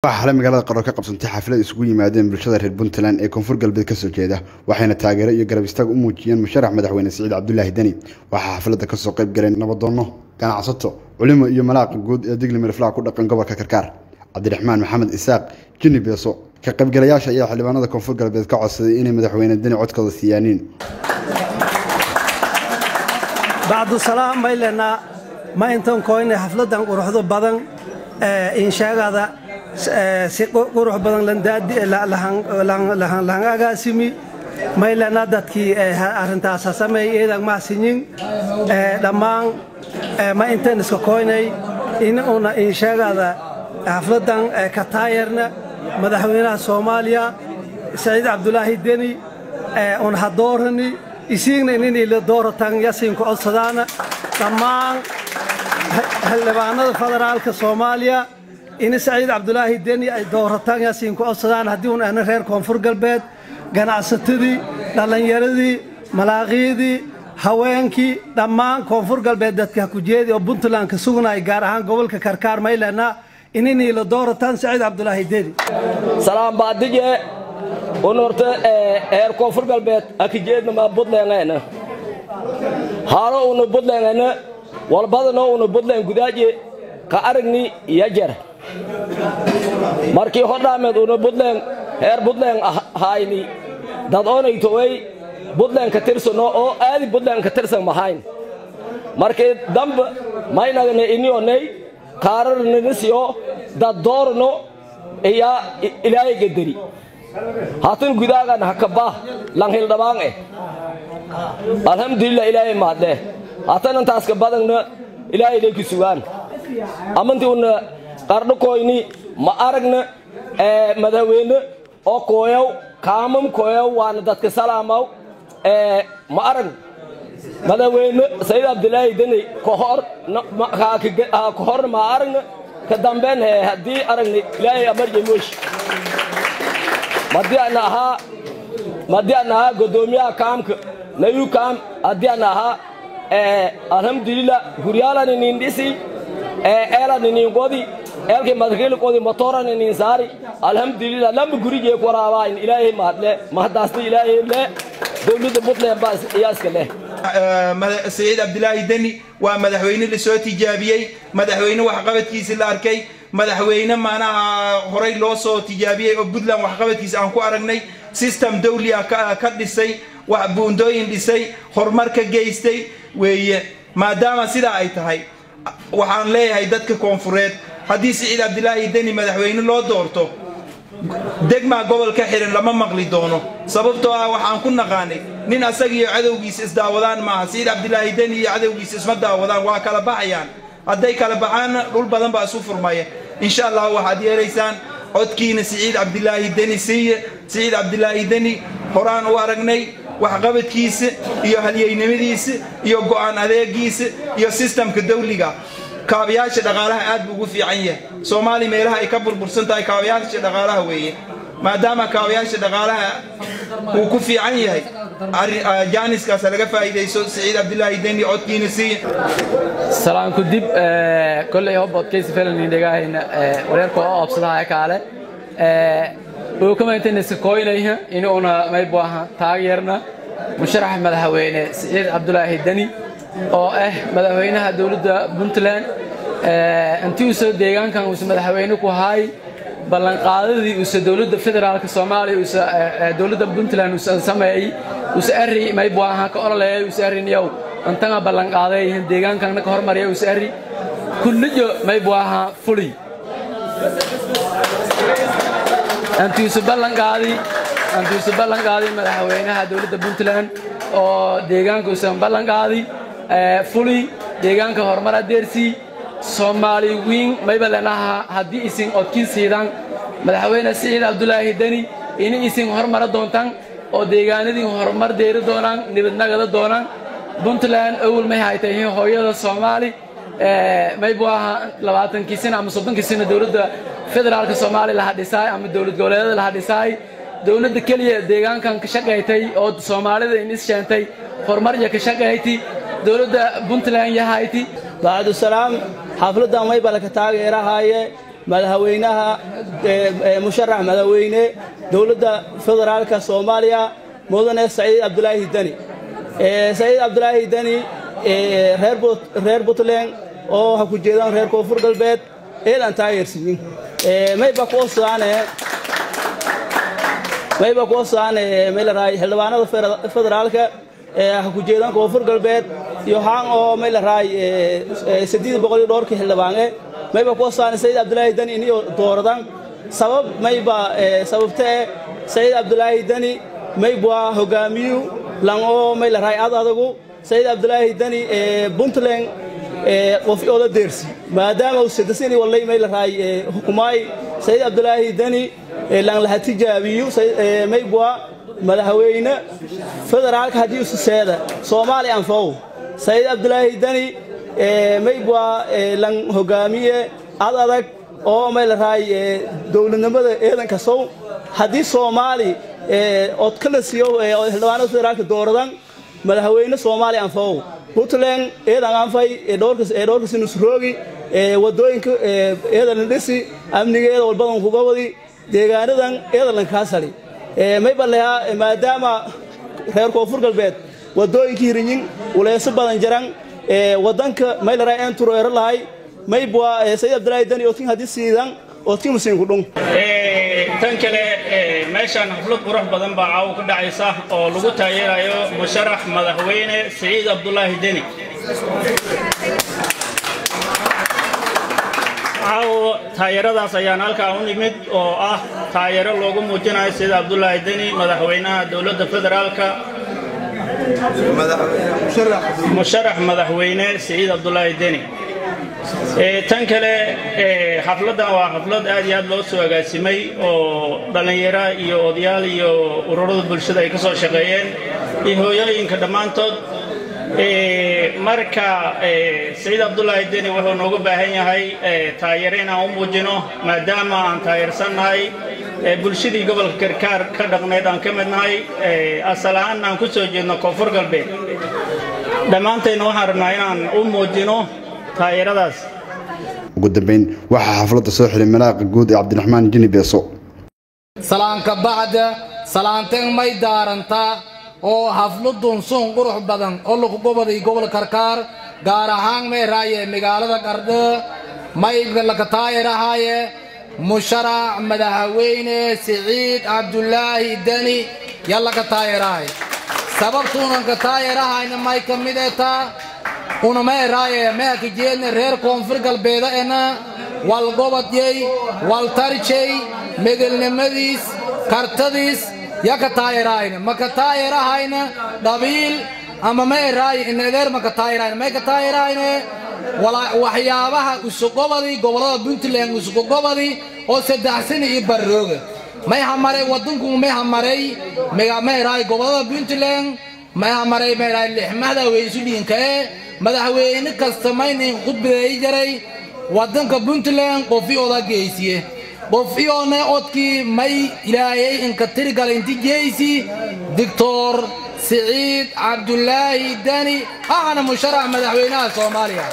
waxaa xalay magaalada qaro ka qabsantay xaflad isugu yimaadeen bulshada reer puntland ee koonfur galbeed kasoo jeeda waxayna taageero iyo garab istaag u muujiyeen musharax madaxweyne siciid cabdulaahi deni waxaa xafladda kasoo qayb galeen nabadoonno ganacsato culimo iyo malaaqa guud ee digli miriflaha ku dhaqan gobolka karkaar cabdiraxmaan maxamed isaaq jini beeso ka qaybgalayaasha ayaa xildhibaanada koonfur galbeed ka codsaday inay madaxweyne deni codkooda siiyaaniin bacdusalaam baylena ma intan koyne xafladan quruxdo badan inshaagada si qurux badan lahan agaasimi maylena dadkii arintaasa sameey eedan mahsinyin dhammaan ma intan iska koynay in una inshaagada xafladan ka taayarna madaxweynaha soomaaliya saciid cabdulaahi deni un hadoorani isiigna inay la dooratan yasiinku codsadaana dhammaan xildhibaanada federaalka soomaaliya in saciid cabdulaahi deni ay doorataan yasiinku codsadaan haddii un ana reer koonfur galbeed ganacsatadii dhallinyaradii malaaqiidii haweenkii dhammaan koonfur galbeed dadka hakujeedi oo puntland ka sugnay gaar ahaan gobolka karkaar maylena inay la doorataan saciid cabdulaahi deni salaam baadije unorte heer koonfur galbeed akijeednama budlengayna haalo una budlengayna walbadano una budlen gudaaje ka aragni yajer markii hodhaameed una budlen heer budlen hayni dad onaytowey budlen ka tirsano oo aadi budlen ka tirsan mahayn markii dambe maynagana inionay kaararninisiyo dad doorno iyaa ilaahay gederi hatun gudaagan hakabah langhildhabaan eh alhamdulillah ilaahay maadhe hatan intaaska badangna ilaahay lay ku sugaan amantii una qardhakoyni ma aragna madaxweyne oo kooyaw kaamam kooyaw waana dadka salaamaw ma arag madaxweyne sayid abdulaahi deni kahor kahorna ma aragna ka dambeyn he haddii aragna ilaahay amarje moosh madii aan ahaa madii aan ahaa godoomiyaha kaamka nayu kaam haddii aan ahaa alhamdulillah guryaalan inin dhisi eelan inin qodi eelkii madkiili qodi motoran inin saari alhamdulillah lamba gurigee ku waraabaayin ilaahay mahadle mahadaasta ilaahay le dowladda puntland baa iyaa iska leh saciid cabdilaahi deni waa madaxweyne lasoo tijaabiyey madaxweyne waxqabadkiisi la arkay madaxweyne maanaha horay loo soo tijaabiyey oo puntland waxqabadkiisa aan ku aragnay system dawli ah ka dhisay wax buundooyin dhisay horumar ka geystay weeye maadaama sidaa ay tahay waxaan leeyahay dadka koonfureed haddii siciid cabdilaahi deni madaxweyne loo doorto degmaa gobolka xiran lama maqli doono sababtoo ah waxaan ku naqaanay nin asaga iyo cadowgiisa isdaawadaan maaha siciid cabdilaahi deni iyo cadowgiisa isma daawadaan waa kala baxayaan hadday kala baxaanna dhul badan baa isu furmaya insha allah waxaad yeelaysaan codkiina siciid cabdilaahi deni siiye siciid cabdilaahi deni horaan u aragnay waxqabadkiisa iyo halyeynimadiisa iyo go'aan adeegiisa iyo sistamka dawliga kaabayaasha dhaqaalaha aad buu ugu fiican yahay soomaaliya meelaha ay ka burbursan tahay kaabayaasha dhaqaalaha weeye maadaama kaabayaasha dhaqaalaha uu ku fiican yahay jaaniskaas laga faa'iidayso siciid cabdilaahi deni codkiina siiye salaanku dib kolley hobodkaysi felani dhegahayna wareerka oo obsadaha kaale oo kamayntanaysa koynayha inuuna maybu aha taageerna musharax madaxweyne siciid cabdulaahi deni oo ah madaxweynaha dowladda puntland intii uusa deegaankan uusa madaxweyne ku haay ballanqaadadii uusa dowladda federaalka soomaaliya uusa dowladda puntland uusa sameeyey uusa arri maybu aha ka ololeeyay uusa arrinyow intanga ballanqaaday deegaankanna ka hormarya uusa arri kulliyo maybu aha fuli antiisu ballanqaadi antiisu ballanqaadi madaxweynaha dowladda puntland oo deegaanka uusan ballanqaadi fuli deegaanka horumar adeersii soomaali wiin mayba lenaha haddii isin odkin siidaan madaxweyne siciid cabdulaahi deni ini isin horumara doontaan oo deegaanadii horumar deeri doonaan nibadnagada doonaan puntland awal may haytay hooyada soomaali maybu ahaa labaatankii sina ama soddonkii sina dowladda federaalka soomaaliya laha dhisaay ama dowlad goboleedyada laha dhisaay dowladda keliya deegaankan ka shaqaytay oo soomaalida inis sheentay horumarya ka shaqayti dowladda puntland yahayti bacdusalaam xafladdan mayba laka taageerahaaye madaxweynaha musharax madaxweyne dowladda federaalka soomaaliya mudane saciid cabdulaahi deni saciid cabdulaahi deni reer puntland oo ha ku jeedaan reer koonfur galbeed eedan taageersiyin mayba kuosaane mayba kuosaane maylaraay xildhibaanada federaalka ha ku jeedaan koonfur galbeed iyo haan oo maylaraay saddeed boqol iyo dhowrkii xildhibaane mayba kuosaane saciid cabdulaahi deni iniyo dooradan sabab mayba sababtee saciid cabdulaahi deni maybwa hogaamiyu lan oo maylaraay ad adagu saciid cabdulaahi deni puntland qof oola deersi maadaama uu sadasini wallay maylaraay hukumaay saciid cabdulaahi deni lan laha tijaabiyu maybwa madaxweyne federaalka haddii ususeeda soomaali anfow saciid cabdulaahi deni maybwa lan hogaamiye ad adag oo maylaraay dowladnimada eedanka sow haddii soomaali ood kala siiyo xildhibaanada federaalka dooradan madaxweyne soomaali anfow puntland eedan anfay dhowrkas nusroogi wadooyinka eedalan dhisi amnigeeda walbadan kuga wadi deegaanadan eedalan kaasali maybaleha maadaama reer koonfur galbeed wadooyinkii hirinyin uleeso badan jaran wadanka maylaraa een tureero lahay maybwa sayid abdulaahi dani oodkin haddii siidan oodkin musiinku dhung tan kale meeshaan xaflad qurux badan baa caawo ka dhacaysa oo lagu taageerayo musharax madaxweyne siciid cabdulaahi deni caawo taageeradaas ayaan halkaa u nimid oo ah taageero loogu muujinayo siciid cabdulaahi deni madaxweynaha dowladda federaalka musharax madaxweyne siciid cabdulaahi deni tan kale xafladdan waa xaflad aad iyo aad loo soo agaasimay oo dhallinyaro iyo odayaal iyo ururada bulshada ay ka soo shaqeeyeen iyo hooyooyinka dhammaantood marka saciid cabdulaahi deni wuxuu noogu baahan yahay taageero inaan u muujino maadaama aan taageersannahay bulshadii gobolka karkaar ka dhaqneed aan ka mid nahay asal ahaan aan ku soo jeedno koonfur galbeed dhammaantayna waxaan rabnaa inaan u muujino taageeradaas ugu dambeyn waxaa xafladda soo xiray malaaqa guud ee cabdiraxmaan jini beeso salaanka bacda salaanteen may daarantaa oo hafladun sun qurux badan oo lagu goboday gobol karkaar gaar ahaan meeraaye magaalada qardho may laka taayirahaaye musharax madaxweyne siciid cabdulaahi deni yallaka taayirahay sababtuunanka taayirahayna may ka mid etaa una meeraaye meelka jeedna reer koonfur galbeeda ena wal gobodyey wal tarjey medelnimadiis kartadiis yaka taayirahayna maka taayirahayna dhabiil ama meeraaye inadeer maka taayirahayna may ka taayirahayne waxyaabaha usugobadi gobolada puntland usugogobadi oo saddex sani iyo barrooga may hamaray wadanku may hamaray meeraay gobolada puntland may hamaray meeraay lixmada weysu dhiinkae madaxweyne kasta maynin khudbadeey jaray wadanka puntland qofi oda geysiye qofiyoona odkii may ilaayay inka tirgal inti geysi doctor siciid cabdulaahi dani ahana musharax madaxweynaha soomaaliya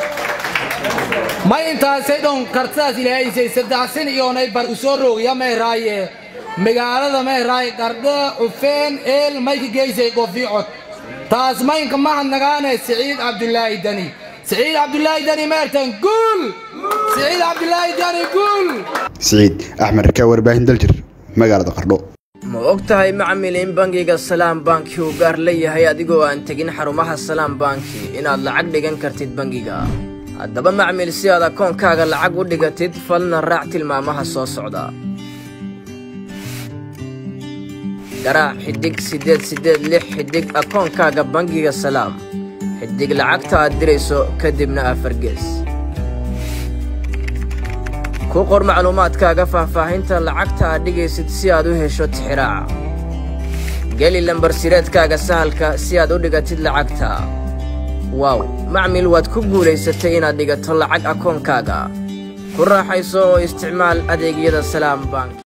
may intaasay dhon kartadaas ilaahaysay saddex sin iyoonay bar usoo roogya meeraaye magaalada meeraaye qardho cufeen eel mayka geysay qofi cod taas maynka mahadnagaane siciid cabdulaahi dani siciid cabdulaahi dani meertan guul siciid cabdulaahi dani guul siciid axmed rakaa warbaahin daljir magaalada qardho ma og tahay macmil in bangiga salaam banki uu gaar leeyahay adigoo aan tegin xarumaha salaam banki inaad lacag dhigan kartid bangiga haddaba macmil si aad akoonkaaga lacag u dhigatid falna raac tilmaamaha soo socda garaac xidhig siddeed siddeed lix xidhig akoonkaaga bangiga salaam xidhig lacagta aad dirayso kadibna afargees ku qor macluumaadkaaga faahfaahinta lacagta aad dhigaysid si aad u hesho tixiraaca geli lambarsireedkaaga sahalka si aad u dhigatid lacagta waaw macmil waad ku guulaysatay inaad dhigato lacag akoonkaaga ku raaxayso oo isticmaal adeegyada salaam bank